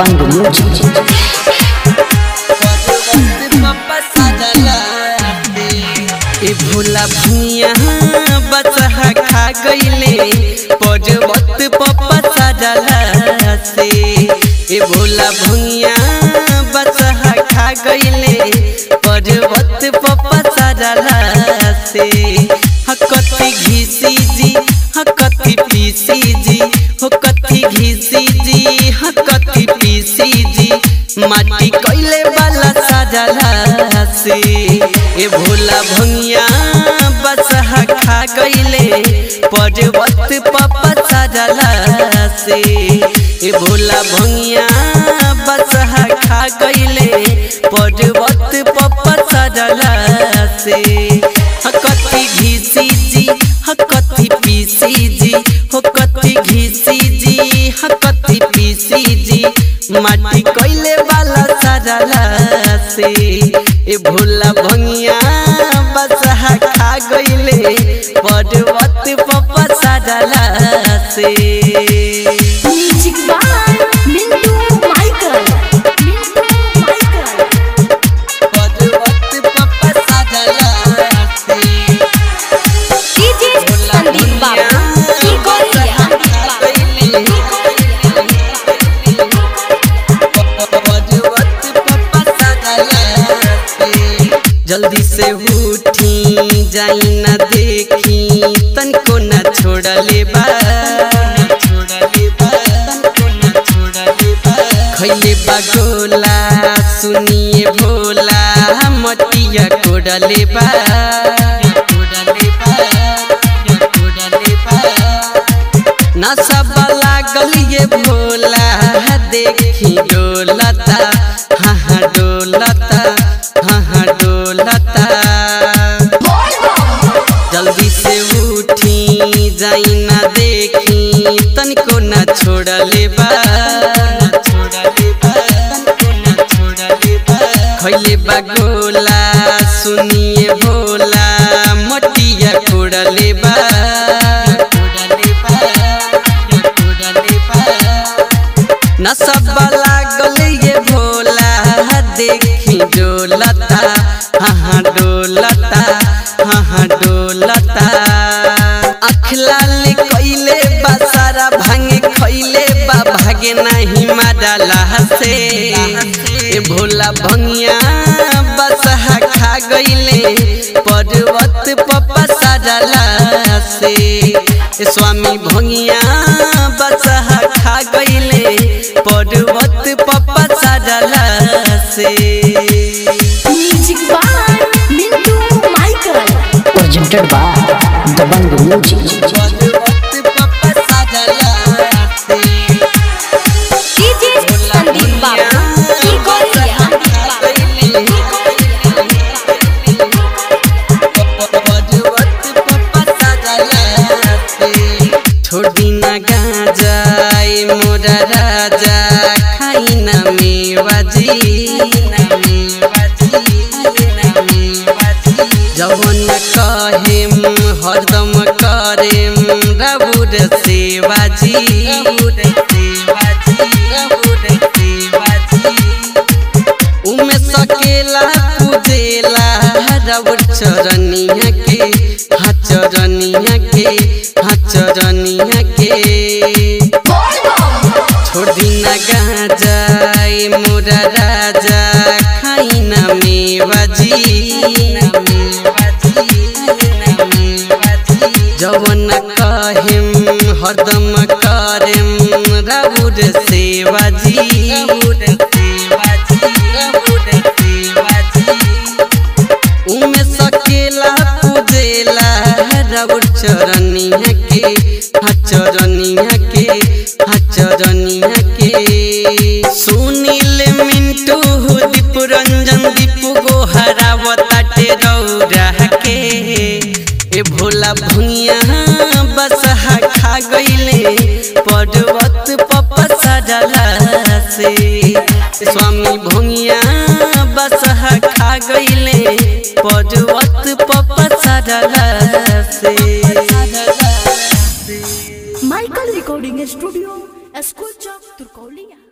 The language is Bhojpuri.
दबंग म्यूजिक ए भोला भुइया बचहा खा गईले पर्वत पप्पा सजला से ए भोला भुइया बचहा खा गईले पर्वत पप्पा सजला से हकती घिसी जी हकती पीसी जी हो कथी घिसी जी हकती पीसी जी माटी कैले वाला सजला से ए भोला भंगिया बसहा खा गईले पर्वत पप्पा सजला से ए भोला भंगिया बसहा खा गईले पर्वत पप्पा सजला से हकती घिसी जी हकती पीसी जी हो कथी घिसी जी हकती पीसी जी माटी कैले वाला सजला से ए भोला भंगिया बसहा खा गईले पर्वत पप्पा सजला से music by Mintu Michael Mintu Michael पर्वत पप्पा सजला से डीजे संदीप बाबू की गोरिया जल्दी से उठी जाई न देखी तनको न छोड़ले बा खैले बा गोला सुनिए भोला मटिया कोडले बा नशा लागल ये भोला देखी डोलता हाँ हाँ डोलता हाँ हाँ डोलता जल्दी से उठी जाई ना देखी तनिको न छोड़ले बा खैले बा गोला सुनिए भोला मटिया कोड़ले बा न सब लागल ये भोला देखी डोलता हाँ हाँ डोलता हाँ हाँ डोलता अखलाल कैले बा सारा भांगे खैले बा भागे नहीं माडला से ए भोला भंगिया बसहा खा गईले पर्वत पप्पा सजला से ए स्वामी भंगिया बसहा खा गईले पर्वत पप्पा सजला से music by Mintu Michael presented by Dabang music पर्वत पप्पा सजला से डीजे संदीप बाबू की गोरिया छोड़ी ना गाजाए मोरा राजा खाई ना मेवाजी जवन कहेम हरदम करेम रबुर सेवाजी उमे सकेला पूजेला रबुर चरनिया के हाँ चरनिया के हाँ चरनिया के छोड़ दीना गाजाए मोरा राजा खाई ना मेवाजी जवन कहेम हरदम करेम रबुर सेवाजी उमे सकेला पूजेला रबुर चरनिया के हाँ चरनिया के हाँ चरनिया के सुनील मिंटू दीप रंजन दीपू गो हरावताटे रौरा के ए भोला भुइया बसहा खा गईले पर्वत पप्पा सजला से स्वामी भुइया बसहा खा गईले पर्वत पप्पा सजला से माइकल रिकॉर्डिंग स्टूडियो स्कूल चौक तुरकौलिया